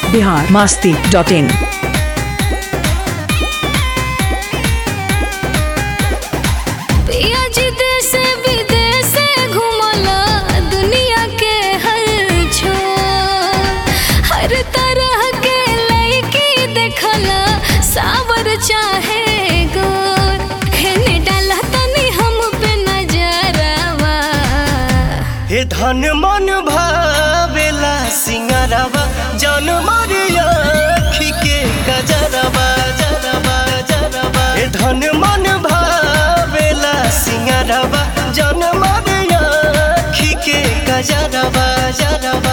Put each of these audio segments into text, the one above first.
Bihar Masti dot in पिया जी देश विदेश घुमला दुनिया के हर छोर हर तरह के लड़की देखला सावर चाहे गोर हेने डाला तनी हम पे नजरवा हे धन मन भावेला सिंगरवा जन मरिया के गजरवा जरवा जरवा हे धन मन भावेला सिंगरवा जन मरिया के गजरवा जरवा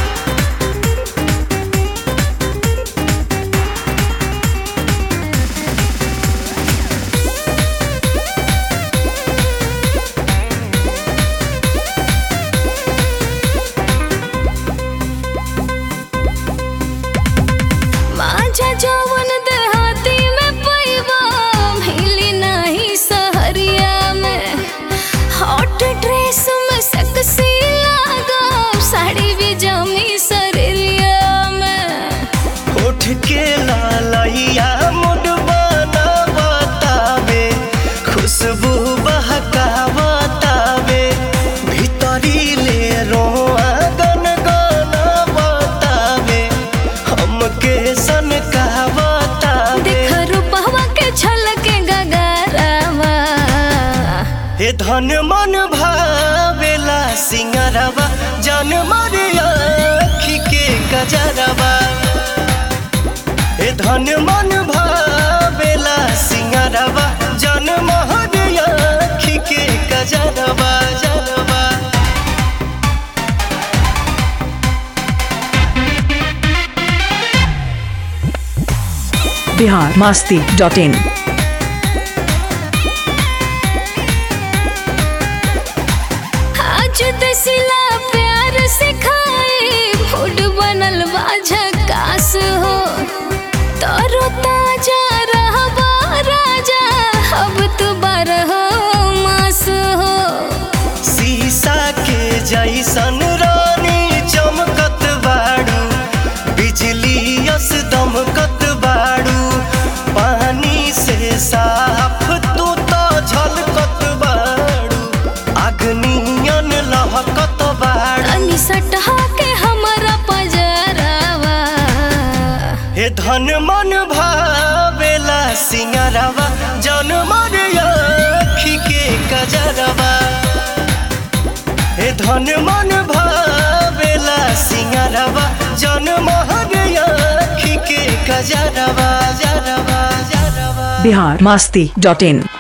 माझा जवन देहाती में पैबा मिली नहीं सहरिया में हॉट ड्रेस में सेक्सी लागा साड़ी भी जमी सरिया में उठ के लालैया मुड बना बतावे खुशबू बहका बतावे भीतरी ले रोआ गन गाना बतावे हमके सन का बतावे देख रूपवा के छलके गगरवा हे धन मन भावेला सिंगरवा जन मरिया के गजरवा हे धन मन भावेला सिंगरवा जन महरिया के गजरवा जरवा बिहार मास्ती डॉट इन आज दसिला प्यार सिखाए फूड बनल बा झकास हो तरो ताजा रहबा राजा अब तू बारह मास हो शीशा के जैसन रानी चमकत बाड़ू बिजली यस दमकत बाड़ू पानी से साफ तू तो झलकत बाड़ू अग्नियन लहकत बाड़ू तनी सटहा के हमरा पजरवा हे धन मन भावेला सिंगरवा जन मरिया के कजरवा हे धन मन भावेला सिंगरवा जन महरिया के कजरवा जरवा जरवा बिहार मास्ती डॉट इन